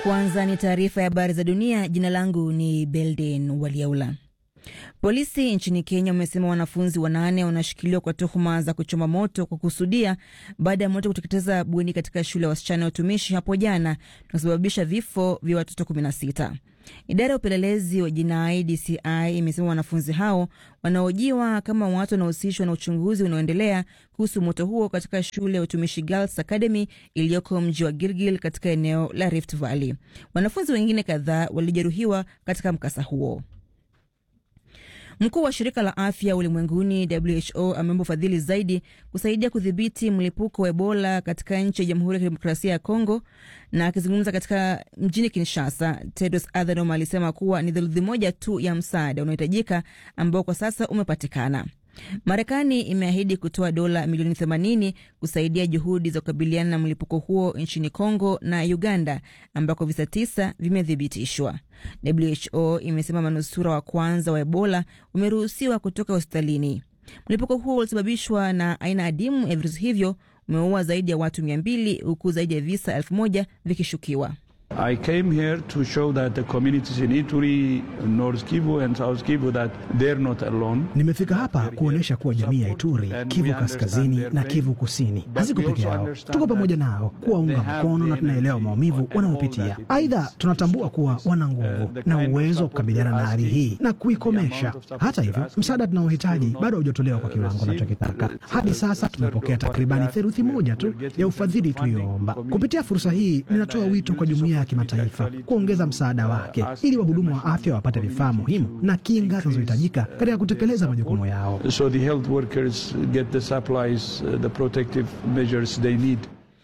Kwanza ni taarifa ya habari za dunia. Jina langu ni Belden Waliaula. Polisi nchini Kenya wamesema wanafunzi wanane wanashikiliwa kwa tuhuma za kuchoma moto kwa kusudia baada ya moto kuteketeza bweni katika shule ya wasichana ya utumishi hapo jana na kusababisha vifo vya watoto 16. Idara ya upelelezi wa jinai DCI imesema wanafunzi hao wanaojiwa kama watu wanaohusishwa na uchunguzi unaoendelea kuhusu moto huo katika shule ya utumishi Girls Academy iliyoko mji wa Gilgil katika eneo la Rift Valley. Wanafunzi wengine kadhaa walijeruhiwa katika mkasa huo. Mkuu wa shirika la afya ulimwenguni WHO ameomba ufadhili zaidi kusaidia kudhibiti mlipuko wa Ebola katika nchi ya Jamhuri ya Kidemokrasia ya Kongo. Na akizungumza katika mjini Kinshasa, Tedros Adhanom alisema kuwa ni theluthi moja tu ya msaada unaohitajika ambao kwa sasa umepatikana. Marekani imeahidi kutoa dola milioni 80 kusaidia juhudi za kukabiliana na mlipuko huo nchini Kongo na Uganda ambako visa tisa vimethibitishwa. WHO imesema manusura wa kwanza wa Ebola umeruhusiwa kutoka hospitalini. Mlipuko huo ulisababishwa na aina adimu ya virusi hivyo umeua zaidi ya watu 200 huku zaidi ya visa elfu moja vikishukiwa. I came here to show that the communities in Ituri, North Kivu and South Kivu that they're not alone. Nimefika hapa kuonyesha kuwa jamii ya Ituri, Kivu Kaskazini na Kivu Kusini haziko peke yao. Tuko pamoja nao kuwaunga mkono na tunaelewa maumivu wanayopitia. Aidha, tunatambua kuwa wana nguvu na uwezo wa kukabiliana na hali hii na kuikomesha. Hata hivyo, msaada tunaohitaji bado haujatolewa kwa kiwango tunachokitaka. Hadi sasa tumepokea takribani theluthi moja tu ya ufadhili tuliyoomba. Kupitia fursa hii, ninatoa wito kwa jumuiya ya kimataifa kuongeza msaada wake ili wahudumu wa afya wapate vifaa muhimu na kinga zinazohitajika katika kutekeleza majukumu yao. So the health workers get the supplies, uh, the protective measures they need.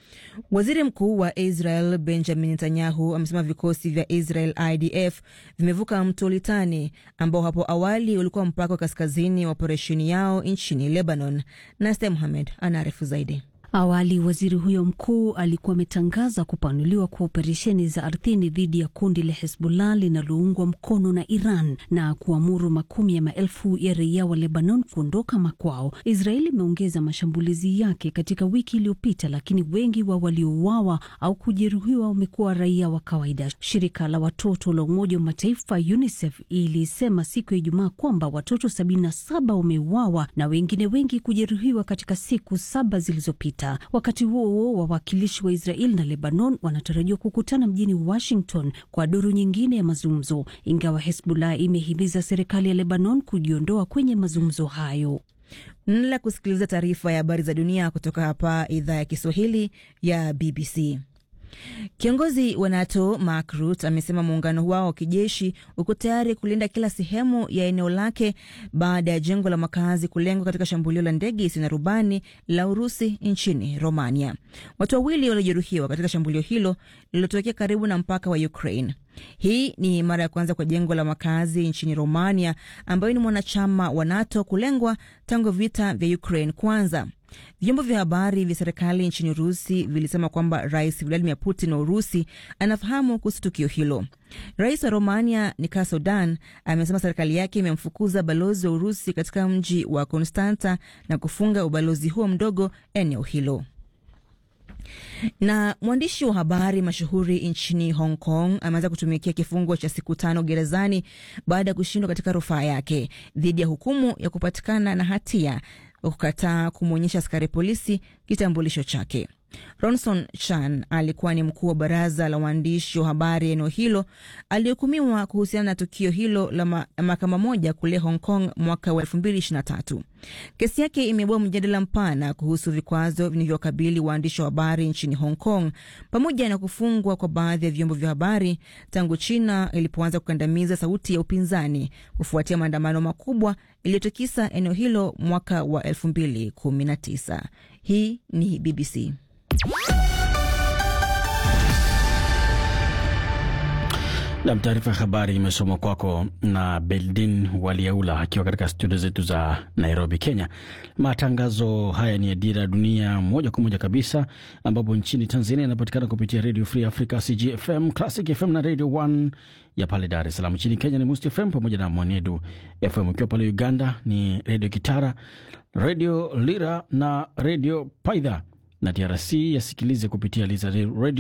Waziri Mkuu wa Israel Benjamin Netanyahu amesema vikosi vya Israel IDF vimevuka mto Litani ambao hapo awali ulikuwa mpaka wa kaskazini wa operesheni yao nchini Lebanon. Naste Muhamed anaarifu zaidi. Awali waziri huyo mkuu alikuwa ametangaza kupanuliwa kwa operesheni za ardhini dhidi ya kundi la Hezbollah linaloungwa mkono na Iran na kuamuru makumi ya maelfu ya raia wa Lebanon kuondoka makwao. Israeli imeongeza mashambulizi yake katika wiki iliyopita, lakini wengi wa waliouawa au kujeruhiwa wamekuwa raia wa kawaida. Shirika la watoto la Umoja wa Mataifa UNICEF ilisema siku ya Ijumaa kwamba watoto 77 wameuawa na wengine wengi kujeruhiwa katika siku saba zilizopita. Wakati huo huo, wawakilishi wa Israel na Lebanon wanatarajiwa kukutana mjini Washington kwa duru nyingine ya mazungumzo, ingawa Hezbollah imehimiza serikali ya Lebanon kujiondoa kwenye mazungumzo hayo. Mnaendelea kusikiliza taarifa ya habari za dunia kutoka hapa idhaa ya Kiswahili ya BBC. Kiongozi wa NATO Mark Rutte amesema muungano wao wa kijeshi uko tayari kulinda kila sehemu ya eneo lake baada ya jengo la makazi kulengwa katika shambulio la ndege isiyo na rubani la Urusi nchini Romania. Watu wawili waliojeruhiwa katika shambulio hilo lililotokea karibu na mpaka wa Ukraine. Hii ni mara ya kwanza kwa jengo la makazi nchini Romania, ambayo ni mwanachama wa NATO, kulengwa tangu vita vya Ukraine kwanza. Vyombo vya habari vya serikali nchini Urusi vilisema kwamba Rais Vladimir Putin wa Urusi anafahamu kuhusu tukio hilo. Rais wa Romania Nicolae Slobodan amesema serikali yake imemfukuza balozi wa Urusi katika mji wa Konstanta na kufunga ubalozi huo mdogo eneo hilo na mwandishi wa habari mashuhuri nchini Hong Kong ameanza kutumikia kifungo cha siku tano gerezani baada ya kushindwa katika rufaa yake dhidi ya hukumu ya kupatikana na hatia wa kukataa kumwonyesha askari polisi kitambulisho chake. Ronson Chan alikuwa ni mkuu wa baraza la waandishi wa habari eneo hilo, alihukumiwa kuhusiana na tukio hilo la ma mahakama moja kule Hong Kong mwaka wa 2023. Kesi yake imeibua mjadala mpana kuhusu vikwazo vinavyokabili waandishi wa habari nchini Hong Kong pamoja na kufungwa kwa baadhi ya vyombo vya habari tangu China ilipoanza kukandamiza sauti ya upinzani kufuatia maandamano makubwa iliyotikisa eneo hilo mwaka wa 2019. Hii ni BBC. Nam, taarifa ya habari imesomwa kwako na Beldin Waliaula akiwa katika studio zetu za Nairobi, Kenya. Matangazo haya ni ya Dira ya Dunia moja kwa moja kabisa, ambapo nchini Tanzania inapatikana kupitia Radio Free Africa, CGFM, Classic FM na Radio One ya pale Dar es Salaam. Nchini Kenya ni Must FM pamoja na Mwanedu FM. Ukiwa pale Uganda ni Radio Kitara, Radio Lira na Radio Paidha, na DRC yasikilize kupitia Liza Radio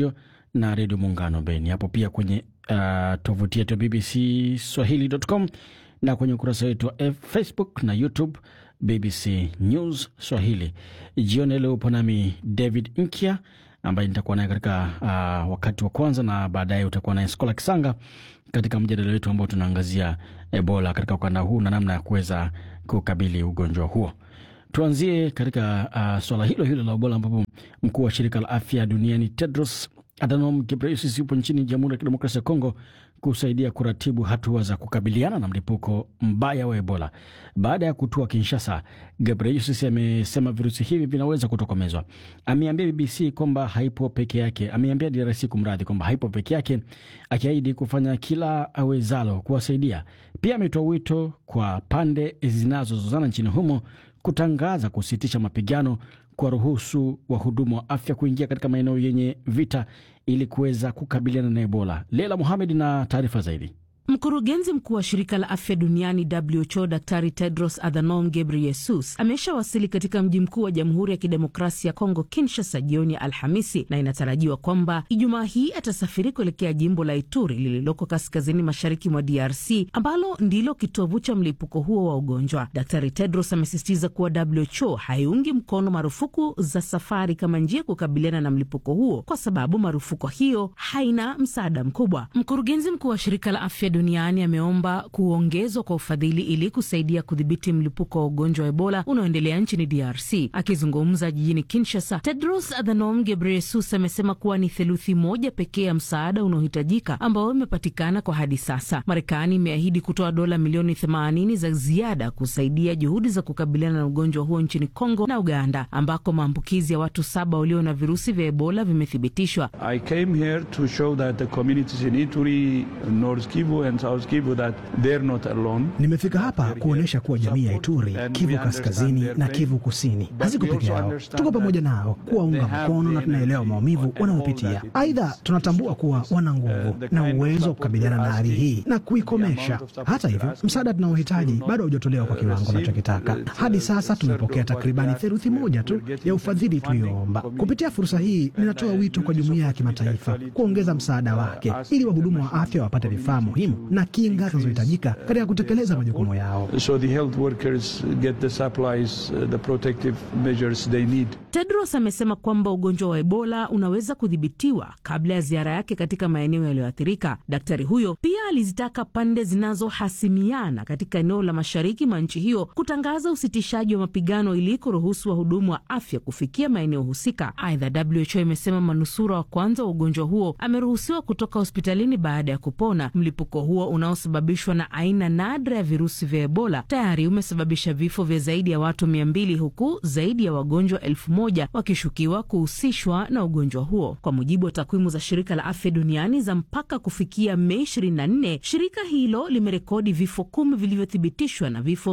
na Redio Muungano Beni. Hapo pia kwenye uh, tovuti yetu ya BBC Swahili.com na kwenye ukurasa wetu wa Facebook na YouTube BBC News Swahili. Jioni leo upo nami David Nkya ambaye nitakuwa naye katika uh, wakati wa kwanza, na baadaye utakuwa naye Skola Kisanga katika mjadala wetu ambao tunaangazia Ebola katika ukanda huu na namna ya kuweza kukabili ugonjwa huo. Tuanzie katika uh, swala hilo hilo la Ebola ambapo mkuu wa shirika la afya duniani Tedros Adhanom Ghebreyesus yupo nchini Jamhuri ya Kidemokrasia ya Kongo kusaidia kuratibu hatua za kukabiliana na mlipuko mbaya wa Ebola. Baada ya kutua Kinshasa, Ghebreyesus amesema virusi hivi vinaweza kutokomezwa. Ameambia BBC kwamba haipo peke yake, ameambia DRC kumradhi, kwamba haipo peke yake, akiahidi kufanya kila awezalo kuwasaidia. Pia ametoa wito kwa pande zinazozozana nchini humo kutangaza kusitisha mapigano kwa ruhusu wahudumu wa afya kuingia katika maeneo yenye vita ili kuweza kukabiliana na Ebola. Leila Muhamed na taarifa zaidi. Mkurugenzi mkuu wa shirika la afya duniani WHO Daktari Tedros Adhanom Ghebreyesus ameshawasili katika mji mkuu wa Jamhuri ya Kidemokrasia ya Kongo, Kinshasa, jioni ya Alhamisi, na inatarajiwa kwamba Ijumaa hii atasafiri kuelekea jimbo la Ituri lililoko kaskazini mashariki mwa DRC ambalo ndilo kitovu cha mlipuko huo wa ugonjwa. Daktari Tedros amesisitiza kuwa WHO haiungi mkono marufuku za safari kama njia ya kukabiliana na mlipuko huo kwa sababu marufuku hiyo haina msaada mkubwa. Mkurugenzi mkuu wa shirika la afya duniani ameomba kuongezwa kwa ufadhili ili kusaidia kudhibiti mlipuko wa ugonjwa wa Ebola unaoendelea nchini DRC. Akizungumza jijini Kinshasa, Tedros Adhanom Ghebreyesus amesema kuwa ni theluthi moja pekee ya msaada unaohitajika ambao imepatikana kwa hadi sasa. Marekani imeahidi kutoa dola milioni 80 za ziada kusaidia juhudi za kukabiliana na ugonjwa huo nchini Kongo na Uganda ambako maambukizi ya watu saba walio na virusi vya Ebola vimethibitishwa. I came here to show that the communities in Ituri, North Kivu and South Kivu that they're not alone. Nimefika hapa kuonyesha kuwa jamii ya Ituri, Kivu Kaskazini na Kivu Kusini haziko peke yao, tuko pamoja nao kuwaunga mkono na tunaelewa maumivu wanayopitia. Aidha, tunatambua kuwa wana nguvu na uwezo wa kukabiliana na hali hii na kuikomesha. Hata hivyo, msaada tunaohitaji bado haujatolewa kwa kiwango tunachokitaka. Hadi sasa tumepokea takribani theluthi moja tu ya ufadhili tuliyoomba. Kupitia fursa hii, ninatoa wito kwa jumuiya ya kimataifa kuongeza msaada wake ili wahudumu wa afya wapate vifaa muhimu na kinga zinazohitajika katika kutekeleza majukumu yao. So the health workers get the supplies, uh, the protective measures they need. Tedros amesema kwamba ugonjwa wa Ebola unaweza kudhibitiwa kabla ya ziara yake katika maeneo yaliyoathirika. Daktari huyo pia alizitaka pande zinazohasimiana katika eneo la mashariki mwa nchi hiyo kutangaza usitishaji wa mapigano ili kuruhusu wahudumu wa afya kufikia maeneo husika. Aidha, WHO imesema manusura wa kwanza wa ugonjwa huo ameruhusiwa kutoka hospitalini baada ya kupona. Mlipuko huo unaosababishwa na aina nadra ya virusi vya Ebola tayari umesababisha vifo vya zaidi ya watu mia mbili huku zaidi ya wagonjwa elfu moja wakishukiwa kuhusishwa na ugonjwa huo. Kwa mujibu wa takwimu za shirika la afya duniani za mpaka kufikia Mei 24, shirika hilo limerekodi vifo kumi vilivyothibitishwa na vifo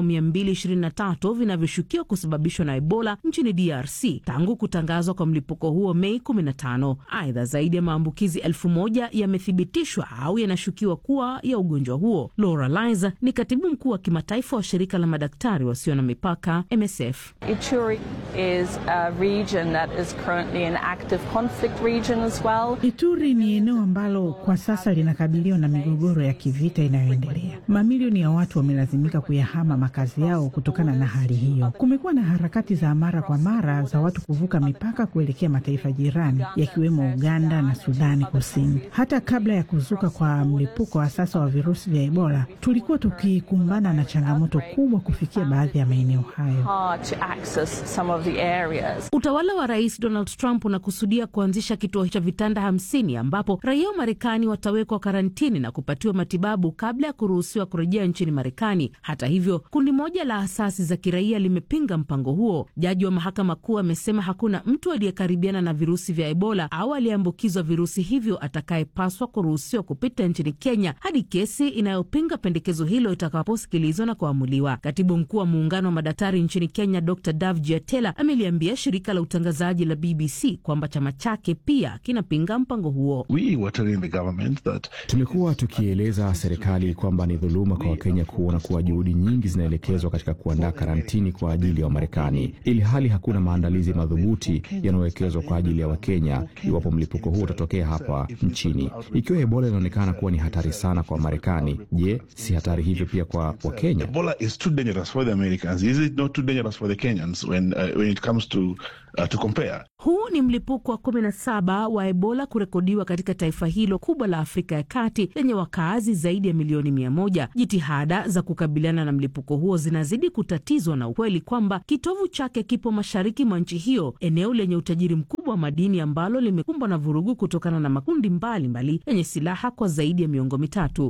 223 vinavyoshukiwa kusababishwa na Ebola nchini DRC tangu kutangazwa kwa mlipuko huo Mei 15. Aidha, zaidi ya maambukizi elfu moja yamethibitishwa au yanashukiwa kuwa ya ugonjwa huo. Laura Liza ni katibu mkuu wa kimataifa wa shirika la madaktari wasio na mipaka MSF. Ituri is a region that is currently an active conflict region as well. Ituri ni eneo ambalo kwa sasa linakabiliwa na migogoro ya kivita inayoendelea. Mamilioni ya watu wamelazimika kuyahama makazi yao kutokana na hali hiyo. Kumekuwa na harakati za mara kwa mara za watu kuvuka mipaka kuelekea mataifa jirani yakiwemo Uganda na Sudani Kusini. Hata kabla ya kuzuka kwa mlipuko wa sasa wa virusi vya Ebola, tulikuwa tukikumbana na changamoto kubwa kufikia baadhi ya maeneo hayo. Hard to access some of the areas. Utawala wa Rais Donald Trump unakusudia kuanzisha kituo cha vitanda hamsini ambapo raia wa Marekani watawekwa karantini na kupatiwa matibabu kabla ya kuruhusiwa kurejea nchini Marekani. Hata hivyo, kundi moja la asasi za kiraia limepinga mpango huo. Jaji wa mahakama kuu amesema hakuna mtu aliyekaribiana na virusi vya Ebola au aliyeambukizwa virusi hivyo atakayepaswa kuruhusiwa kupita nchini Kenya hadi hadi kesi inayopinga pendekezo hilo itakaposikilizwa na kuamuliwa. Katibu mkuu wa muungano wa madaktari nchini Kenya, Dr Dav Jiatela ameliambia shirika la utangazaji la BBC kwamba chama chake pia kinapinga mpango huo. Tumekuwa tukieleza serikali kwamba ni dhuluma kwa Wakenya kuona kuwa juhudi nyingi zinaelekezwa katika kuandaa karantini kwa ajili ya Wamarekani, ili hali hakuna maandalizi madhubuti yanayowekezwa kwa ajili ya Wakenya iwapo mlipuko huu utatokea hapa nchini. Ikiwa Ebola inaonekana kuwa ni hatari sana kwa Wamarekani, je, si hatari hivyo pia kwa Wakenya? Huu ni mlipuko wa 17 wa Ebola kurekodiwa katika taifa hilo kubwa la Afrika ya Kati lenye wakaazi zaidi ya milioni mia moja. Jitihada za kukabiliana na mlipuko huo zinazidi kutatizwa na ukweli kwamba kitovu chake kipo mashariki mwa nchi hiyo, eneo lenye utajiri mkubwa wa madini ambalo limekumbwa na vurugu kutokana na makundi mbalimbali yenye silaha kwa zaidi ya miongo mitatu.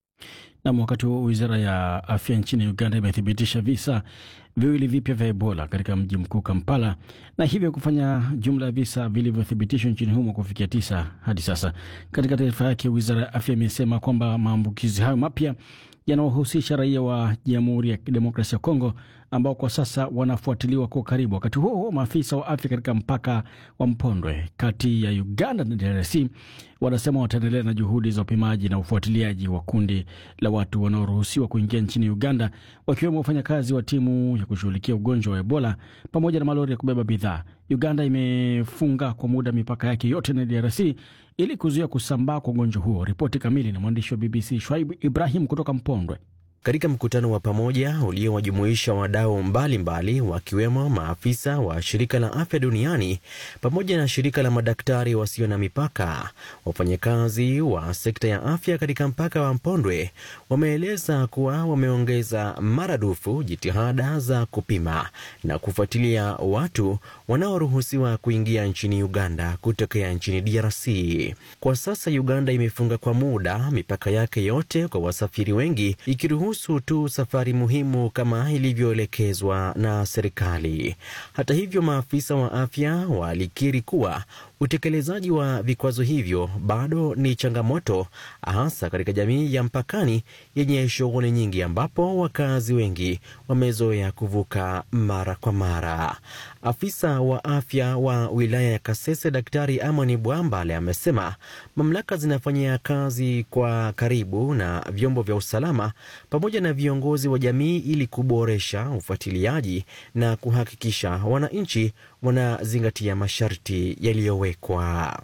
Nam, wakati huo wizara ya afya nchini Uganda imethibitisha visa viwili vipya vya Ebola katika mji mkuu Kampala, na hivyo kufanya jumla ya visa vilivyothibitishwa nchini humo kufikia tisa hadi sasa. Katika taarifa yake, wizara ya afya imesema kwamba maambukizi hayo mapya yanawahusisha raia wa Jamhuri ya Kidemokrasia ya Kongo ambao kwa sasa wanafuatiliwa kwa karibu. Wakati huo huo, maafisa wa afya katika mpaka wa Mpondwe kati ya Uganda na DRC wanasema wataendelea na juhudi za upimaji na ufuatiliaji wa kundi la watu wanaoruhusiwa kuingia nchini Uganda, wakiwemo wafanyakazi wa timu ya kushughulikia ugonjwa wa Ebola pamoja na malori ya kubeba bidhaa. Uganda imefunga kwa muda mipaka yake yote na DRC ili kuzuia kusambaa kwa ugonjwa huo. Ripoti kamili na mwandishi wa BBC Shwaib Ibrahim kutoka Mpondwe. Katika mkutano wa pamoja uliowajumuisha wadau mbalimbali wakiwemo maafisa wa shirika la afya duniani pamoja na shirika la madaktari wasio na mipaka, wafanyakazi wa sekta ya afya katika mpaka wa Mpondwe wameeleza kuwa wameongeza maradufu jitihada za kupima na kufuatilia watu wanaoruhusiwa kuingia nchini Uganda kutokea nchini DRC. Kwa sasa Uganda imefunga kwa muda mipaka yake yote kwa wasafiri wengi ikiruhusu tu safari muhimu kama ilivyoelekezwa na serikali. Hata hivyo, maafisa wa afya walikiri kuwa utekelezaji wa vikwazo hivyo bado ni changamoto, hasa katika jamii ya mpakani yenye shughuli nyingi, ambapo wakazi wengi wamezoea kuvuka mara kwa mara. Afisa wa afya wa wilaya ya Kasese, Daktari Amani Bwambale, amesema mamlaka zinafanyia kazi kwa karibu na vyombo vya usalama pamoja na viongozi wa jamii ili kuboresha ufuatiliaji na kuhakikisha wananchi wanazingatia masharti yaliyowekwa.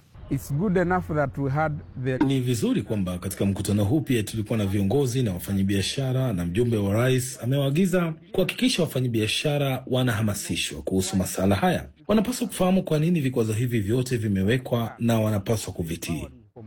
The... Ni vizuri kwamba katika mkutano huu pia tulikuwa na viongozi na wafanyabiashara, na mjumbe wa rais amewaagiza kuhakikisha wafanyabiashara wanahamasishwa kuhusu masuala haya. Wanapaswa kufahamu kwa nini vikwazo hivi vyote vimewekwa na wanapaswa kuvitii.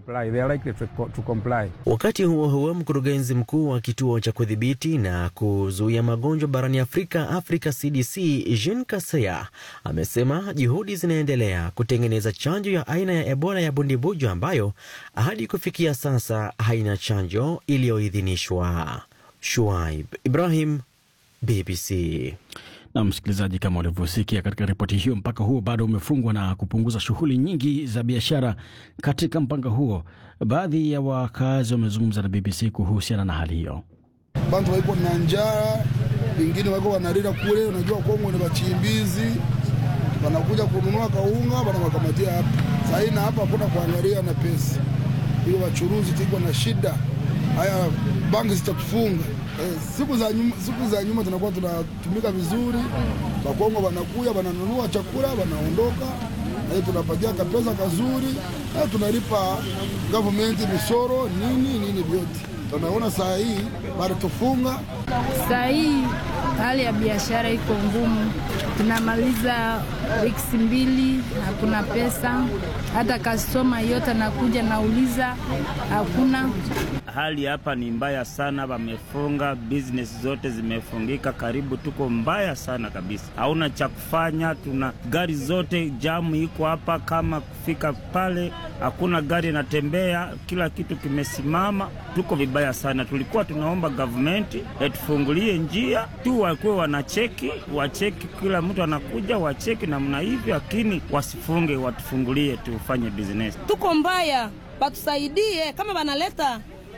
Wakati huo huo, mkurugenzi mkuu wa kituo cha kudhibiti na kuzuia magonjwa barani Afrika, Africa CDC, Jean Kaseya amesema juhudi zinaendelea kutengeneza chanjo ya aina ya Ebola ya bundibujo ambayo hadi kufikia sasa haina chanjo iliyoidhinishwa. Shuaib Ibrahim, BBC. Na msikilizaji, kama ulivyosikia katika ripoti hiyo, mpaka huo bado umefungwa na kupunguza shughuli nyingi za biashara katika mpaka huo. Baadhi ya wakazi wamezungumza na BBC kuhusiana na hali hiyo. Bantu waiko na njaa, wengine wako wanarira kule. Unajua Kongo ni wachimbizi, wanakuja kununua kaunga, wanawakamatia hapa sahii, na hapa hakuna kuangalia na pesa hiyo. Wachuruzi tiko na shida, haya banki zitatufunga Eh, siku za nyuma, siku za nyuma tunakuwa tunatumika vizuri. Wakongo wanakuya wananunua chakula wanaondoka, na tunapatia kapesa kazuri, na tunalipa government misoro nini nini vyote. Tunaona saa hii bado tufunga. Saa hii hali ya biashara iko ngumu, tunamaliza wiki mbili, hakuna pesa. Hata kastoma yote anakuja nauliza, hakuna Hali hapa ni mbaya sana, wamefunga business zote zimefungika, karibu tuko mbaya sana kabisa, hauna cha kufanya. Tuna gari zote jamu iko hapa, kama kufika pale hakuna gari inatembea, kila kitu kimesimama, tuko vibaya sana. Tulikuwa tunaomba gavumenti etufungulie njia tu, wakuwe wanacheki, wacheki, kila mtu anakuja wacheki namna hivyo, lakini wasifunge, watufungulie tufanye business. Tuko mbaya, batusaidie kama wanaleta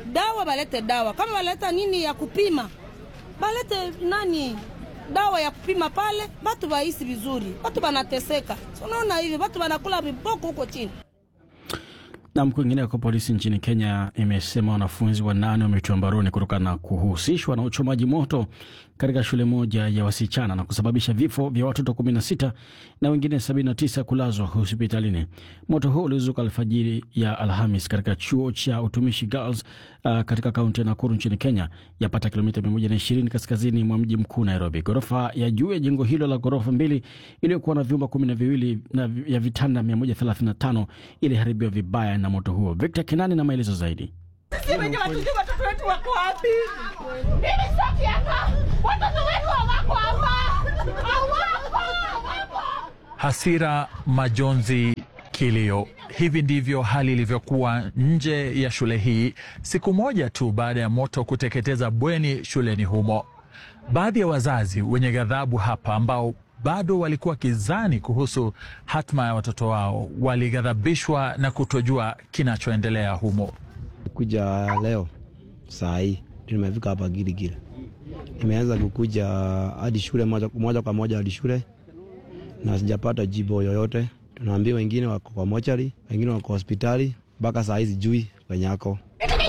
dawa balete dawa, kama baleta nini ya kupima balete nani dawa ya kupima pale, batu baisi vizuri, batu banateseka. Unaona hivi batu banakula viboko huko chini. Nam, kwingineko, polisi nchini Kenya imesema wanafunzi wanane wametiwa mbaroni kutokana na kuhusishwa na uchomaji moto katika shule moja ya wasichana na kusababisha vifo vya watoto 16 na wengine 79 kulazwa hospitalini. Moto huo ulizuka alfajiri ya Alhamis katika chuo cha utumishi Girls uh, katika kaunti ya Nakuru nchini Kenya, yapata kilomita 120 kaskazini mwa mji mkuu Nairobi. Ghorofa ya juu ya jengo hilo la ghorofa mbili iliyokuwa na vyumba kumi na viwili na ya vitanda 135 iliharibiwa vibaya na moto huo. Victor Kinani na maelezo zaidi. Sisi wenye watujui watoto wetu wako wapi? Mimi sitaki hapa. Watoto wetu hawako hapa. Hawako. Hawako. Hasira, majonzi, kilio. Hivi ndivyo hali ilivyokuwa nje ya shule hii siku moja tu baada ya moto kuteketeza bweni shuleni humo. Baadhi ya wazazi wenye ghadhabu hapa ambao bado walikuwa kizani kuhusu hatma ya watoto wao walighadhabishwa na kutojua kinachoendelea humo. Kuja leo saa hii ndio nimefika hapa Giligili, nimeanza kukuja hadi shule moja, moja kwa moja hadi shule na sijapata jibu yoyote. Tunaambia wengine wako kwa mochari, wengine wako hospitali, mpaka saa hii sijui kwenye ako.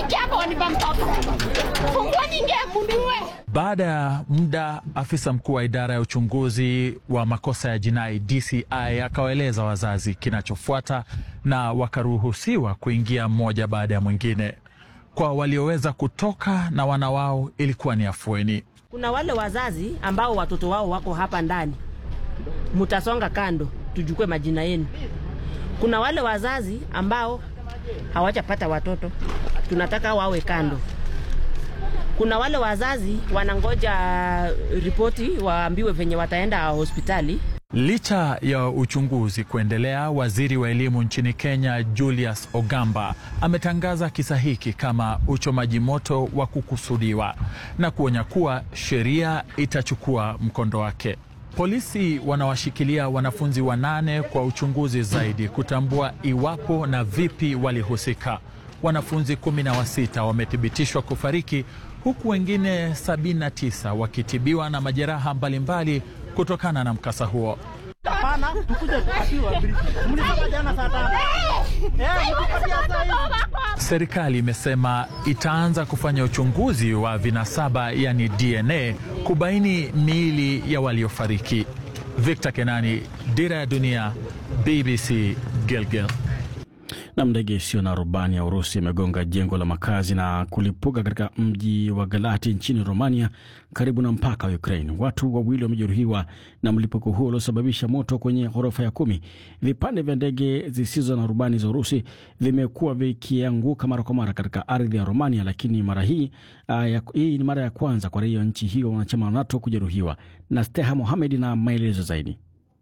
Baada ya muda, afisa mkuu wa idara ya uchunguzi wa makosa ya jinai DCI akawaeleza wazazi kinachofuata na wakaruhusiwa kuingia mmoja baada ya mwingine. Kwa walioweza kutoka na wana wao ilikuwa ni afueni. Kuna wale wazazi ambao watoto wao wako hapa ndani, mutasonga kando, tujukue majina yenu. Kuna wale wazazi ambao hawajapata watoto, tunataka wawe kando. Kuna wale wazazi wanangoja ripoti waambiwe venye wataenda hospitali. Licha ya uchunguzi kuendelea, waziri wa elimu nchini Kenya Julius Ogamba ametangaza kisa hiki kama uchomaji moto wa kukusudiwa na kuonya kuwa sheria itachukua mkondo wake. Polisi wanawashikilia wanafunzi wanane kwa uchunguzi zaidi kutambua iwapo na vipi walihusika. Wanafunzi kumi na wasita wamethibitishwa kufariki huku wengine 79 wakitibiwa na majeraha mbalimbali kutokana na mkasa huo. Hapana, mkuje kupatiwa brief. Mlisema jana saa tano. Eh, mtupatia saa hii. Serikali imesema itaanza kufanya uchunguzi wa vinasaba yani DNA kubaini miili ya waliofariki. Victor Kenani, Dira ya Dunia, BBC Gilgil. Na ndege isiyo na rubani ya Urusi imegonga jengo la makazi na kulipuka katika mji wa Galati nchini Romania, karibu na mpaka wa Ukraine. Watu wawili wamejeruhiwa na mlipuko huo uliosababisha moto kwenye ghorofa ya kumi. Vipande vya ndege zisizo na rubani za Urusi vimekuwa vikianguka mara kwa mara katika ardhi ya Romania, lakini mara hii uh, hii ni mara ya kwanza kwa raia wa nchi hiyo wanachama wa NATO kujeruhiwa. Na Steha Mohamed na maelezo zaidi.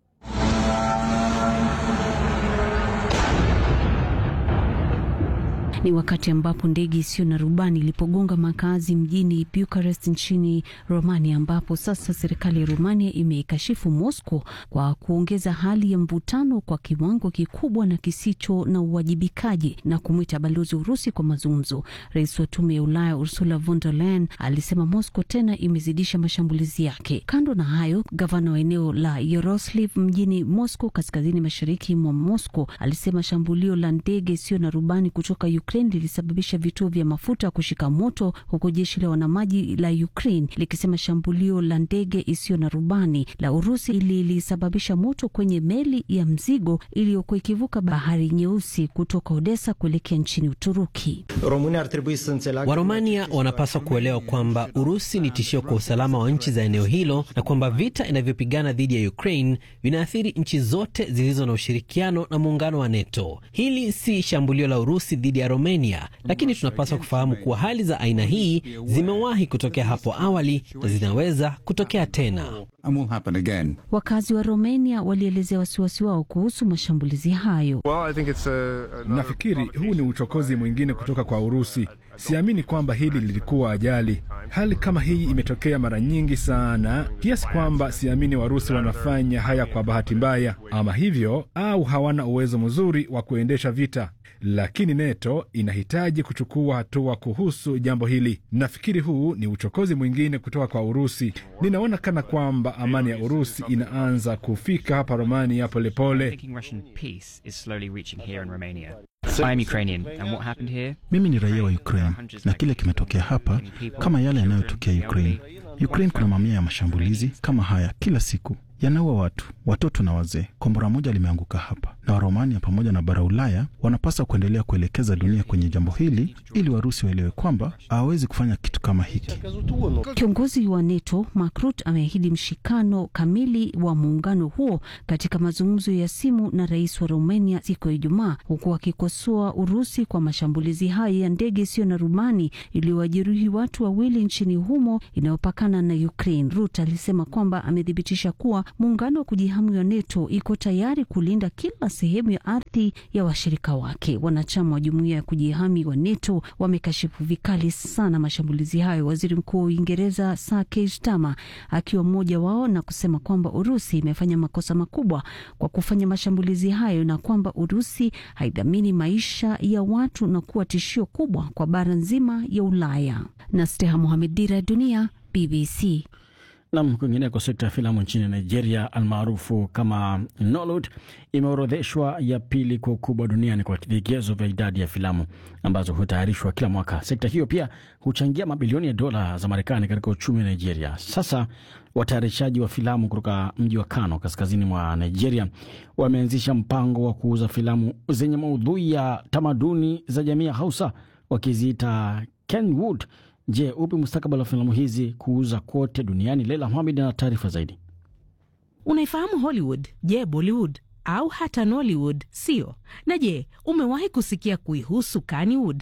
Ni wakati ambapo ndege isiyo na rubani ilipogonga makazi mjini Bucharest nchini Romania, ambapo sasa serikali ya Romania imeikashifu Moscow kwa kuongeza hali ya mvutano kwa kiwango kikubwa na kisicho na uwajibikaji na kumwita balozi wa Urusi kwa mazungumzo. Rais wa tume ya Ulaya Ursula von der Leyen alisema Moscow tena imezidisha mashambulizi yake. Kando na hayo, gavana wa eneo la Yaroslavl mjini Moscow, kaskazini mashariki mwa Moscow, alisema shambulio la ndege isiyo na rubani kutoka Ukraine lilisababisha vituo vya mafuta kushika moto, huku jeshi la wanamaji la Ukraine likisema shambulio la ndege isiyo na rubani la Urusi lilisababisha moto kwenye meli ya mzigo iliyokuwa ikivuka bahari Nyeusi kutoka Odessa kuelekea nchini Uturuki. Waromania wanapaswa kuelewa kwamba Urusi ni tishio kwa usalama wa nchi za eneo hilo na kwamba vita inavyopigana dhidi ya Ukraine vinaathiri nchi zote zilizo na ushirikiano na muungano wa NATO. Hili si shambulio la Urusi dhidi ya Romania, lakini tunapaswa kufahamu kuwa hali za aina hii zimewahi kutokea hapo awali na zinaweza kutokea tena. Wakazi wa Romania walielezea wasiwasi wao kuhusu mashambulizi hayo. Nafikiri huu ni uchokozi mwingine kutoka kwa Urusi. Siamini kwamba hili lilikuwa ajali. Hali kama hii imetokea mara nyingi sana, kiasi kwamba siamini Warusi wanafanya haya kwa bahati mbaya, ama hivyo, au hawana uwezo mzuri wa kuendesha vita. lakini NATO inahitaji kuchukua hatua kuhusu jambo hili. Nafikiri huu ni uchokozi mwingine kutoka kwa Urusi. Ninaona kana kwamba amani ya Urusi inaanza kufika hapa Romania polepole. Mimi ni raia wa Ukraine na kile kimetokea hapa kama yale yanayotokea Ukraine. Ukraine kuna mamia ya mashambulizi kama haya kila siku, yanaua watu, watoto na wazee. Kombora moja limeanguka hapa, na Waromania pamoja na bara Ulaya wanapaswa kuendelea kuelekeza dunia kwenye jambo hili ili Warusi waelewe kwamba hawawezi kufanya kitu kama hiki. Kiongozi wa NATO Mark Rutte ameahidi mshikano kamili wa muungano huo katika mazungumzo ya simu na rais wa Romania siku ya Ijumaa, huku akikosoa Urusi kwa mashambulizi hayo ya ndege isiyo na rubani iliyowajeruhi watu wawili nchini humo inayopakana na Ukraine. Rutte alisema kwamba amethibitisha kuwa muungano wa kujihami wa NATO iko tayari kulinda kila sehemu ya ardhi ya washirika wake. Wanachama wa jumuiya ya kujihami wa NATO wamekashifu vikali sana mashambulizi hayo, waziri mkuu wa Uingereza Sir Keir Starmer akiwa mmoja wao, na kusema kwamba Urusi imefanya makosa makubwa kwa kufanya mashambulizi hayo na kwamba Urusi haidhamini maisha ya watu na kuwa tishio kubwa kwa bara nzima ya Ulaya. na Steha Mohamed, Dira ya Dunia, BBC. Nam, kwingineko, sekta ya filamu nchini Nigeria almaarufu kama Nollywood imeorodheshwa ya pili kwa ukubwa duniani kwa vigezo vya idadi ya filamu ambazo hutayarishwa kila mwaka. Sekta hiyo pia huchangia mabilioni ya dola za Marekani katika uchumi wa Nigeria. Sasa watayarishaji wa filamu kutoka mji wa Kano, kaskazini mwa Nigeria, wameanzisha mpango wa kuuza filamu zenye maudhui ya tamaduni za jamii ya Hausa wakiziita Kenwood. Je, upi mustakabali wa filamu hizi kuuza kote duniani? Leila Mohamed ana taarifa zaidi. Unaifahamu Hollywood? Je, Bollywood au hata Nollywood? Sio? Na je, umewahi kusikia kuihusu Kannywood?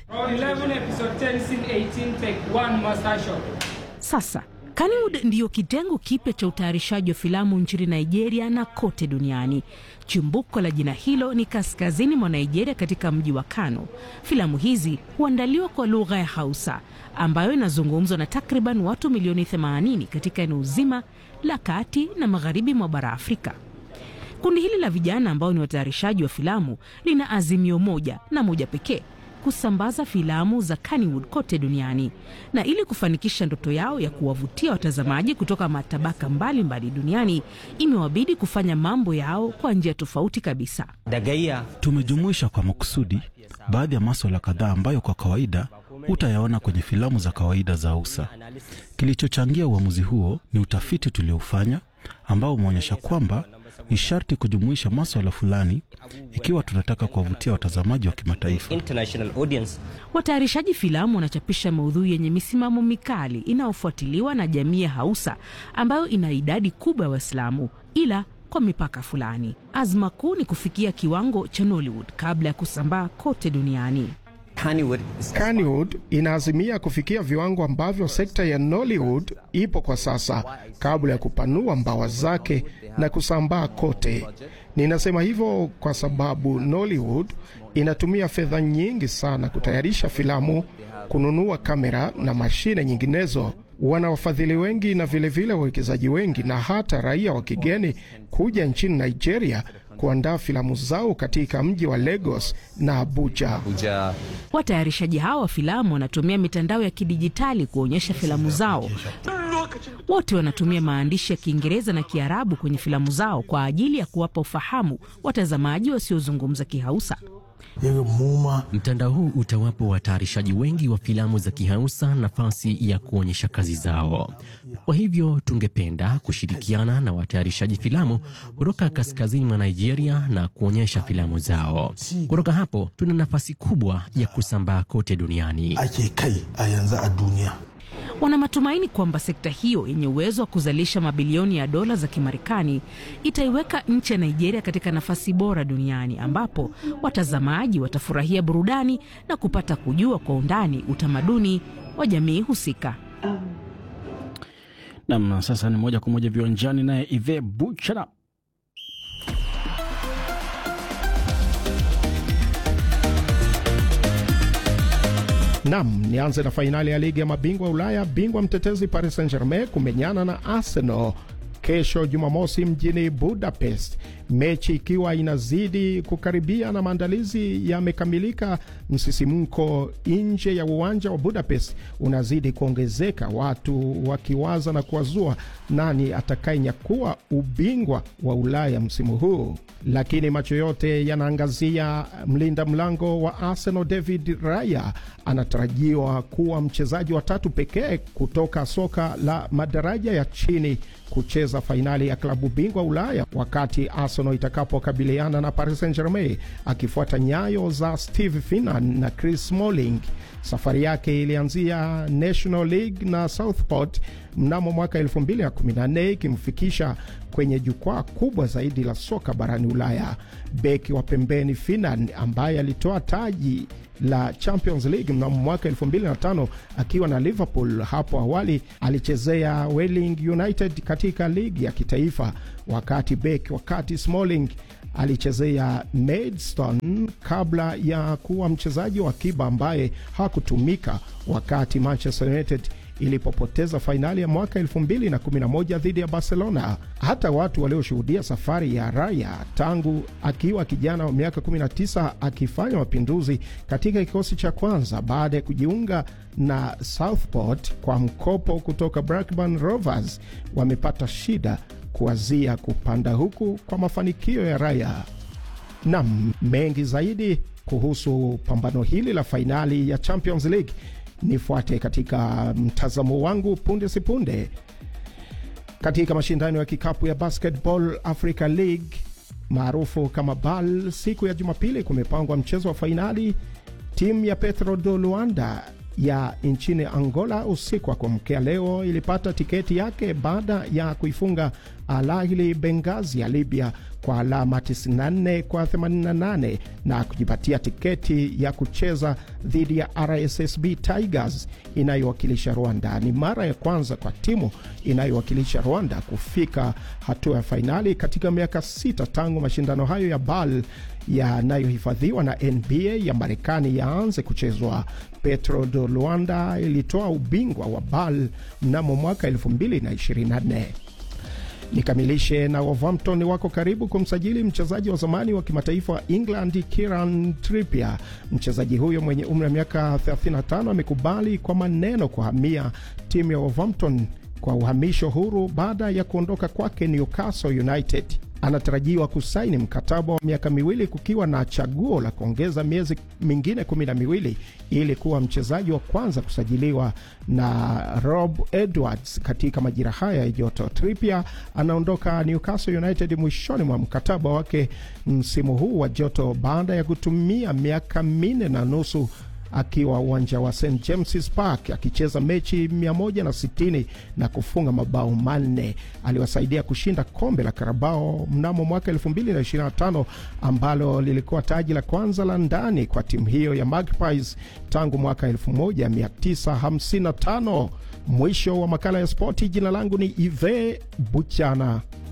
Sasa Kannywood ndiyo kitengo kipya cha utayarishaji wa filamu nchini Nigeria na kote duniani. Chimbuko la jina hilo ni kaskazini mwa Nigeria, katika mji wa Kano. Filamu hizi huandaliwa kwa lugha ya Hausa ambayo inazungumzwa na takriban watu milioni 80 katika eneo zima la kati na magharibi mwa bara Afrika. Kundi hili la vijana ambao ni watayarishaji wa filamu lina azimio moja na moja pekee kusambaza filamu za Kannywood kote duniani. Na ili kufanikisha ndoto yao ya kuwavutia watazamaji kutoka matabaka mbalimbali mbali duniani, imewabidi kufanya mambo yao kwa njia tofauti kabisa. Tumejumuisha kwa makusudi baadhi ya maswala kadhaa ambayo kwa kawaida hutayaona kwenye filamu za kawaida za Hausa. Kilichochangia uamuzi huo ni utafiti tuliofanya ambao umeonyesha kwamba ni sharti kujumuisha maswala fulani ikiwa tunataka kuwavutia watazamaji wa kimataifa. Watayarishaji filamu wanachapisha maudhui yenye misimamo mikali inayofuatiliwa na jamii ya Hausa ambayo ina idadi kubwa ya Waislamu, ila kwa mipaka fulani. Azma kuu ni kufikia kiwango cha Nollywood kabla ya kusambaa kote duniani. Kannywood inaazimia kufikia viwango ambavyo sekta ya Nollywood ipo kwa sasa kabla ya kupanua mbawa zake na kusambaa kote. Ninasema hivyo kwa sababu Nollywood inatumia fedha nyingi sana kutayarisha filamu, kununua kamera na mashine nyinginezo. Wana wafadhili wengi na vilevile wawekezaji wengi na hata raia wa kigeni kuja nchini Nigeria kuandaa filamu zao katika mji wa Lagos na Abuja. Watayarishaji hao wa filamu wanatumia mitandao ya kidijitali kuonyesha filamu zao. Wote wanatumia maandishi ya Kiingereza na Kiarabu kwenye filamu zao kwa ajili ya kuwapa ufahamu watazamaji wasiozungumza Kihausa. Mtandao huu utawapa watayarishaji wengi wa filamu za Kihausa nafasi ya kuonyesha kazi zao. Kwa hivyo tungependa kushirikiana na watayarishaji filamu kutoka kaskazini mwa Nigeria na kuonyesha filamu zao. Kutoka hapo tuna nafasi kubwa ya kusambaa kote duniani. Wana matumaini kwamba sekta hiyo yenye uwezo wa kuzalisha mabilioni ya dola za Kimarekani itaiweka nchi ya Nigeria katika nafasi bora duniani ambapo watazamaji watafurahia burudani na kupata kujua kwa undani utamaduni wa jamii husika. Nam, sasa ni moja kwa moja viwanjani, naye Ive Buchana. Nam, nianze na fainali ya ligi ya mabingwa Ulaya. Bingwa mtetezi Paris Saint Germain kumenyana na Arsenal kesho Jumamosi mjini Budapest, mechi ikiwa inazidi kukaribia na maandalizi yamekamilika. Msisimko nje ya uwanja wa Budapest unazidi kuongezeka, watu wakiwaza na kuwazua nani atakayenyakua ubingwa wa Ulaya msimu huu, lakini macho yote yanaangazia mlinda mlango wa Arsenal David Raya. Anatarajiwa kuwa mchezaji wa tatu pekee kutoka soka la madaraja ya chini kucheza fainali ya klabu bingwa Ulaya wakati Arsenal itakapokabiliana na Paris Saint-Germain, akifuata nyayo za Steve Finnan na Chris Smalling. Safari yake ilianzia National League na Southport mnamo mwaka 2014 ikimfikisha kwenye jukwaa kubwa zaidi la soka barani Ulaya. Beki wa pembeni Finnan ambaye alitoa taji la Champions League mnamo mwaka 2005 akiwa na Liverpool. Hapo awali alichezea Welling United katika ligi ya kitaifa, wakati beki wakati Smalling alichezea Maidstone kabla ya kuwa mchezaji wa akiba ambaye hakutumika wakati Manchester United ilipopoteza fainali ya mwaka 2011 dhidi ya Barcelona. Hata watu walioshuhudia safari ya Raya tangu akiwa kijana wa miaka 19 akifanya mapinduzi katika kikosi cha kwanza baada ya kujiunga na Southport kwa mkopo kutoka Blackburn Rovers wamepata shida kuwazia kupanda huku kwa mafanikio ya Raya. Nam mengi zaidi kuhusu pambano hili la fainali ya Champions League nifuate katika mtazamo wangu punde sipunde. Katika mashindano ya kikapu ya Basketball Africa League maarufu kama BAL, siku ya Jumapili kumepangwa mchezo wa fainali. Timu ya Petro do Luanda ya nchini Angola usiku wa kuamkea leo ilipata tiketi yake baada ya kuifunga Al Ahly Benghazi ya Libya kwa alama 94 kwa 88 na kujipatia tiketi ya kucheza dhidi ya RSSB Tigers inayowakilisha Rwanda. Ni mara ya kwanza kwa timu inayowakilisha Rwanda kufika hatua ya fainali katika miaka sita tangu mashindano hayo ya BAL yanayohifadhiwa na NBA ya Marekani yaanze kuchezwa. Petro do Luanda ilitoa ubingwa wa BAL mnamo mwaka 2024. Nikamilishe na Wolverhampton wako karibu kumsajili mchezaji wa zamani wa kimataifa wa England Kieran Trippier. Mchezaji huyo mwenye umri wa miaka 35 amekubali kwa maneno kuhamia timu ya Wolverhampton kwa uhamisho huru baada ya kuondoka kwake Newcastle United. Anatarajiwa kusaini mkataba wa miaka miwili kukiwa na chaguo la kuongeza miezi mingine kumi na miwili ili kuwa mchezaji wa kwanza kusajiliwa na Rob Edwards katika majira haya ya joto. Trippier anaondoka Newcastle United mwishoni mwa mkataba wake msimu huu wa joto baada ya kutumia miaka minne na nusu akiwa uwanja wa St James's Park akicheza mechi 160 na kufunga mabao manne. Aliwasaidia kushinda kombe la Karabao mnamo mwaka 2025 ambalo lilikuwa taji la kwanza la ndani kwa timu hiyo ya Magpies tangu mwaka 1955. Mwisho wa makala ya spoti. Jina langu ni Ive Buchana.